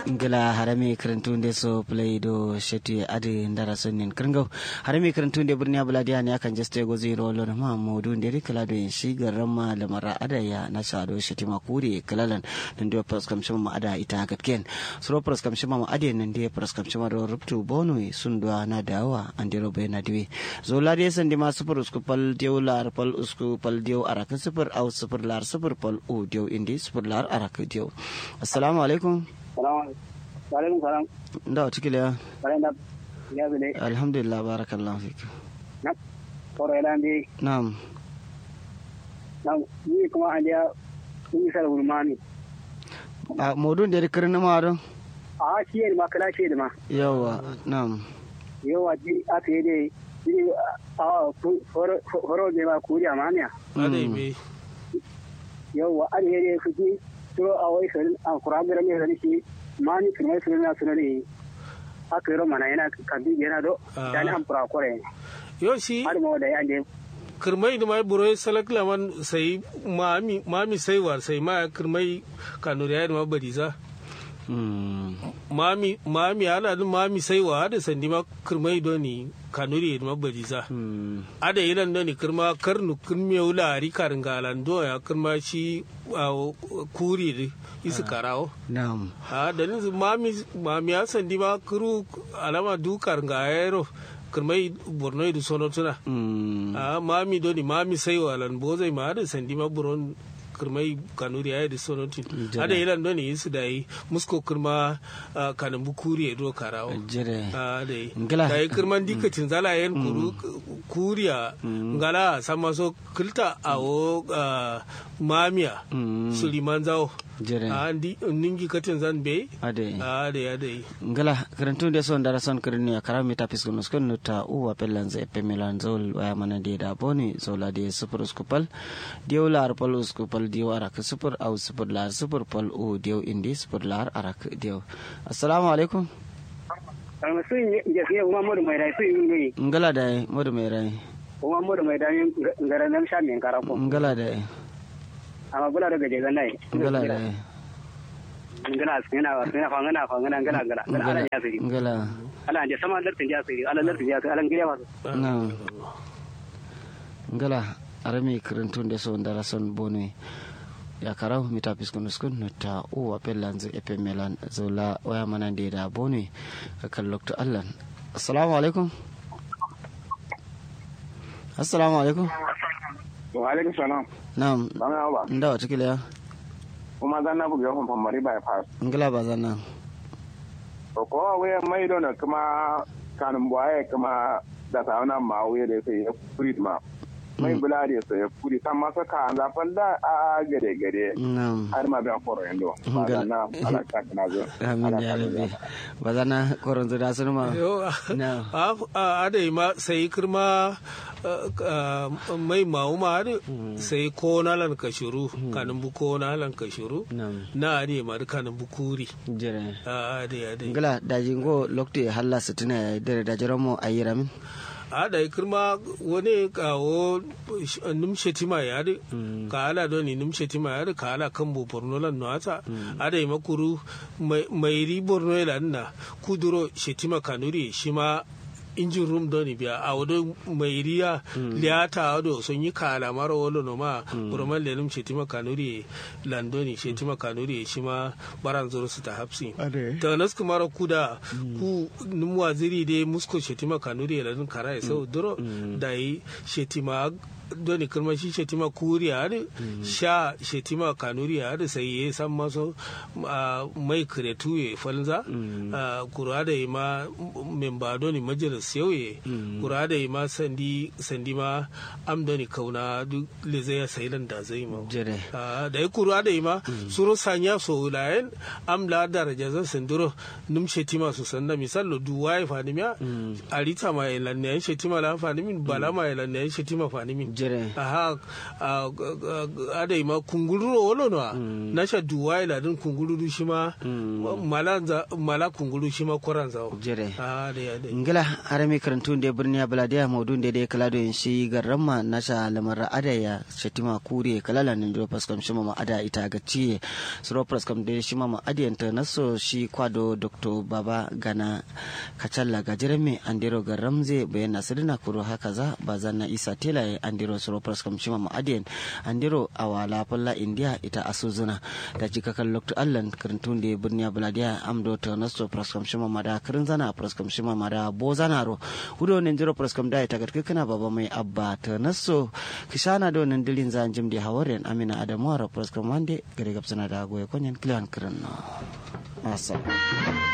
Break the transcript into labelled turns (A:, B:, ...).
A: ngila harame karantunde so play do sheti adi ndara sonnin kringo harame karantunde burni abuladiya ne akan jeste go zero lo na mamudu nderi kala do shi garama lamara ada ya na shado sheti makuri kalalan nan do pras kam shima ada ita gatken suro pras kam shima ma ade nan de pras kam shima do ruptu bonu sundwa na dawa andero be na diwi zo lade sandi ma super usku pal dew lar pal usku pal dew araka super au super lar super pal u dew indi super lar araka dew assalamu alaikum
B: Waalaikum salam.
A: nda tikile ya
B: Wala na ya bile.
A: alhamdulillah barakallahu fik
B: Na koro ila ndi
A: na'am
B: na ni kuma an ya ni sar gurmani.
A: a modun da kirin ma don
B: A shi ne ma kala shi ma.
A: yawa na'am
B: Yawa ji aka yi dai ni a foro foro ne ma kuri amaniya.
C: Adai me
B: Yawa an yi dai su ji to a wai sarin an kura gara ne sarin shi mani kuma su na su ne aka yi romana yana kabi yana do
C: Ah.
B: dan an fura kore.
C: yo shi
B: Har ma da ya je
C: kirmai da mai buro salak laman sai mami mami sai war sai ma kirmai kanuri ya ma bariza
A: Mm.
C: mami mami ala da mami sai wa da sandi ma kirmai doni kanuri ya ma bariza
A: Mm.
C: ada ilan doni kirma karnu kirme wula ari karin galan do ya kirma shi a kuri da isi karawo
A: na'am
C: a da nizu mami mami ya sandi ma kuru alama dukar ga yaro kirmai borno da sono tuna
A: Mm.
C: a mami doni mami sai walan bozai ma da sandi ma buron kirmai kanuri ya da sonotin
A: Jere.
C: ada ilan doni yisu da yi musko kirma ah, kanin bukuri ya do karawo
A: jere
C: a da yi
A: Ngila.
C: da yi kirman dikacin zala yen kuru kuriya ngala sama so kilta a wo ah, mamiya
A: Mm.
C: suliman zawo
A: jere
C: a ndi ningi katin zan be
A: ade
C: a da ya da yi
A: ngala karantun da son dara son kirin ya karami ta fiskun uskun nuta uwa pellan zai pe milan zol waya mana de da boni zola de super uskupal diyo lar pal uskupal diyo arak super au super lar super pal u diyo indi super lar arak diyo assalamu alaikum
B: Amma sun yi jafiya kuma mu da mai rai sun yi ngai.
A: ngala da modu mai rai
B: kuma mu da mai dami ngara nan sha min kara ko
A: ngala da
B: amma bula daga je ganai
A: ngala da
B: ngala sina wa sina fa ngana fa ngana ngala ngala ngala ala ya siri
A: ngala
B: ala je sama lartin ya siri ala lartin ya siri ala ngire wa
A: na ngala arami karantun da son dara son boni ya karau mita fiskun uskun nuta uwa pellan zai epe milan zola waya mana de da boni kan lokto allan assalamu alaikum assalamu alaikum
D: wa alaikum salam
A: na'am
D: ba mai ba
A: nda wata kila ya
D: kuma zan na buga hon famari bypass
A: ngala ba zanna
D: to ko we mai don kuma kanun boye kuma da sauna ma we da sai ya furit ma mai bula da sai ya furit san masa ka an zafan da a gare gare
A: na'am
D: har ma ban foro yando ba
A: Ngal-
D: na ala ka na zo
A: amin ya rabbi ba zanna koron da sun ma
C: Yo,
A: na
C: a a da ma sai kirma ah, ah, mai mawu ma da sai ko na lan ka shuru kanin bu ko na lan ka shuru
A: na'am
C: na ne ma da kanin bu kuri
A: jere
C: a da ya da
A: ngala daji ngo lokto halla sitina ya dare da jaramo ayira min
C: a da kirma wani kawo numshe tima ya da ka ala don ni numshe tima ya da ka ala kan bu borno lan no ata a da ma kuru mai mai ri borno ya na kuduro shetima kanuri shi ma injin room don biya a wado mai riya liyata wado sun yi kala mara wolo no ma burman lenum shetima kanuri landoni shetima kanuri shi ma baran zoro su ta hapsi ta nas kumara kuda ku num waziri de musko shetima kanuri la dun kara sau duro da yi shetima doni kirma shi shetima kuri a da sha shetima kanuri a da sai ya san maso ah, mai kiretu ya falza ah, kura da yi ma memba doni majalis yau ya kura da yi ma sandi sandi ma am doni kauna duk leze ya sailan da zai ma
A: jere
C: Ah, da ya kura da yi ma suro sanya so layen am la daraja zan sinduro num shetima su sanda misal du waye fanimiya arita ma ilan ne shetima la fanimin bala ma ilan ne shetima fanimin
A: jere
C: aha a- a- a- ada ma kungururo wolo no na sha duwa ila din kungururu shi ma mala za- mala kunguru shi ma koran zawo
A: jere
C: a da ya da
A: ngila harami karantun da birni ya baladiya maudun da dai kala don shi garramma na sha lamar adaya shatima kure kalala nin do paskam shi mama ada ita ga ciye suro paskam da shi mama adiyanta naso shi kwado dr baba gana kacalla ga jirame andiro garramze bayan nasirina kuro haka za bazan na isa tela ya andiro suro paskam shi mama adiyan andiro awala falla india ita asuzuna da jikakan lokto allan karantun da birni ya baladiya amdo ta naso paskam shi mama da kirin zana praskam shima mara bo zanaro hudo nen jiro praskam da ita gatka kana baba mai abba ta naso kishana do nen dilin zan jim di hawaren amina adamu ara praskam wande gare gapsana da goye konyen klian kiran no asa